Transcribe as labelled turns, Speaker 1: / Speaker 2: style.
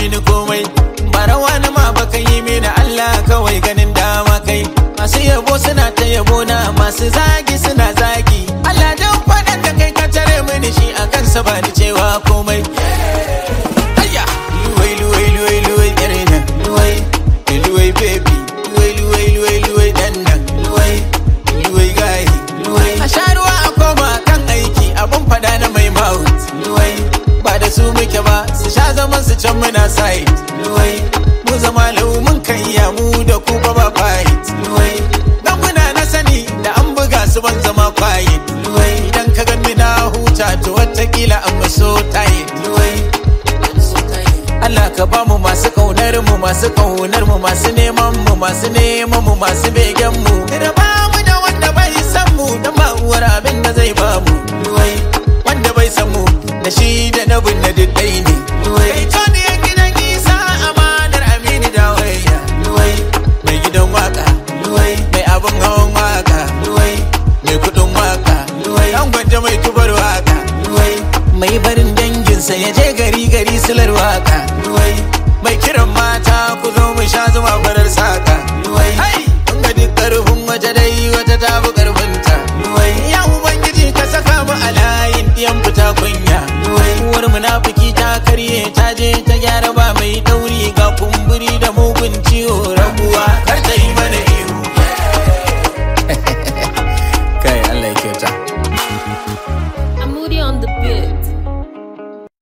Speaker 1: mini komai barawa na ma baka yi mini Allah kawai ganin dama kai masu yabo suna ta yabo na masu zagi suna zagi Allah dan faɗan da kai ka tare mini shi a kansa ba ni cewa komai Ayya luwai luwai luwai luwai yar nan luwai luwai baby luwai luwai luwai luwai dan nan luwai luwai gayi luwai a sha ruwa a koma kan aiki abun fada na mai mouth luwai ba da su muke ba su sha zaman su can muna side luwai mu zama lau mun kan iya mu da ku ba ba fight luwai dan muna na sani da an buga su ban zama quiet luwai idan ka ganni na huta to watakila an maso tight luwai Allah ka ba mu masu kaunar mu masu kaunar mu masu neman mu masu neman mu masu begen mu da ba mu da wanda bai san mu dan ba uwar abin da zai ba mu luwai wanda bai san mu da shi da na bin na diddai ne luwai to ne gidan isa amanar amini da waya luwai mai gidan waka luwai mai abin hawan waka luwai mai kudin waka luwai an gwanja mai tubar waka luwai mai barin danginsa ya je gari gari silar waka luwai mai kiran mata ku zo mu sha zuma farar saka luwai kun ga duk karfin wata dai wata ta fi karfinta luwai ya ubangiji ka saka mu a layin diyan fita kunya luwai uwar munafiki ta karye ta je ta gyara ba mai dauri ga kumburi da mugun ciwo rabuwa kar ta yi mana ihu kai Allah ya kyauta
Speaker 2: I'm moody on the bit.